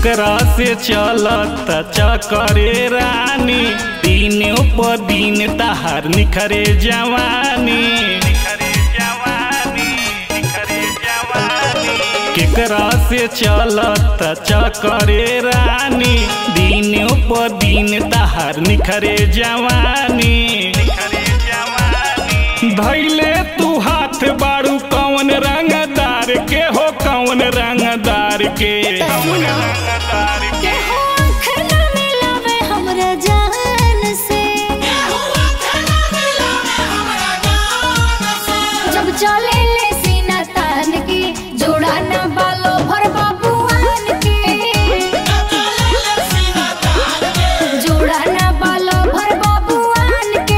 केकरा से चलत चकरे रानी दिनों पर दिन तहार निखरे जवानी केकरा से चलत चकरे रानी दिनों पर दिन तहार निखरे जवानी धैले तू हाथ बाड़ू कौन रंगदार के हो कौन रंगदार के के हो आँख ना मिलावे हमरा जान से जब चले ले सीना तान की जोड़ा ना बालो भर बाबूआन के जोड़ा ना बालो भर बाबूआन के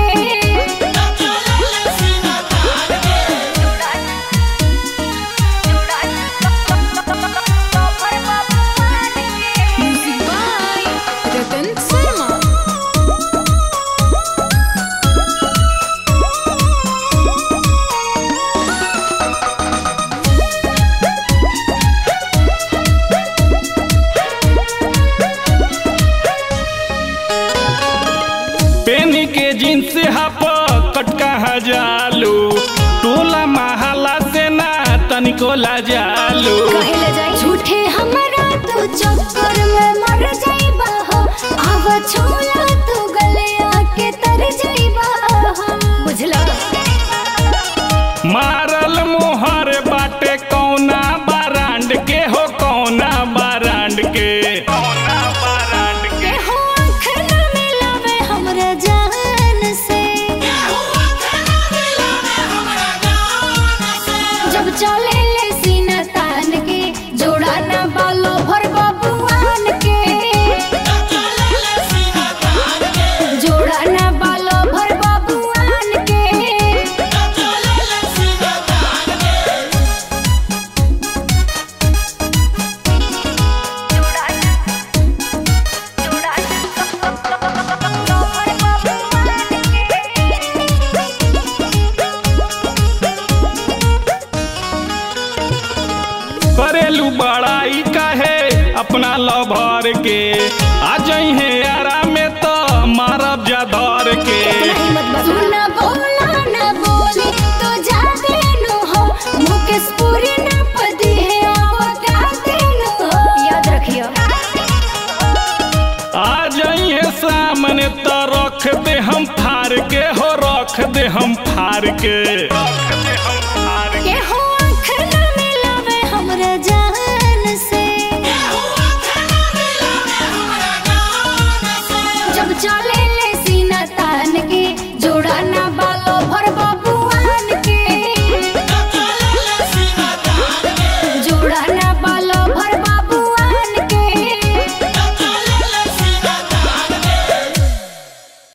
जोड़ा ना जोड़ा ना भर बाबूआन के Music by Ratan Sharma. पेन के जींस हाफ कटका हजालू टोला महला से ना तनिको लाजालू कहे ले जाई झूठे हमरा तू चक्कर में मर जाइबा हो आव छोला तू गलिया के तर जाइबा हो बुझला मारल मोहर बाटे कौना बारांड के हो कौना बारांड के कौना बारांड के हो आँख ना मिलावे हमरा जान से जब चले ले सीना तान के जोड़ा ना बालो भर बाबूआन के जोड़ा ना बालो भर बाबूआन के करेलू बड़ाई काहे अपना लभर के आ जइहे आराम में तो मारब जा धर के सुना बोला ना बोली तो जा देनु हो मुकेश पूरी ना पदी है आओ गा देनु हो याद रखियो आ जाइए सामने तो रख दे हम फार के हो रख दे हम फार के रख दे हम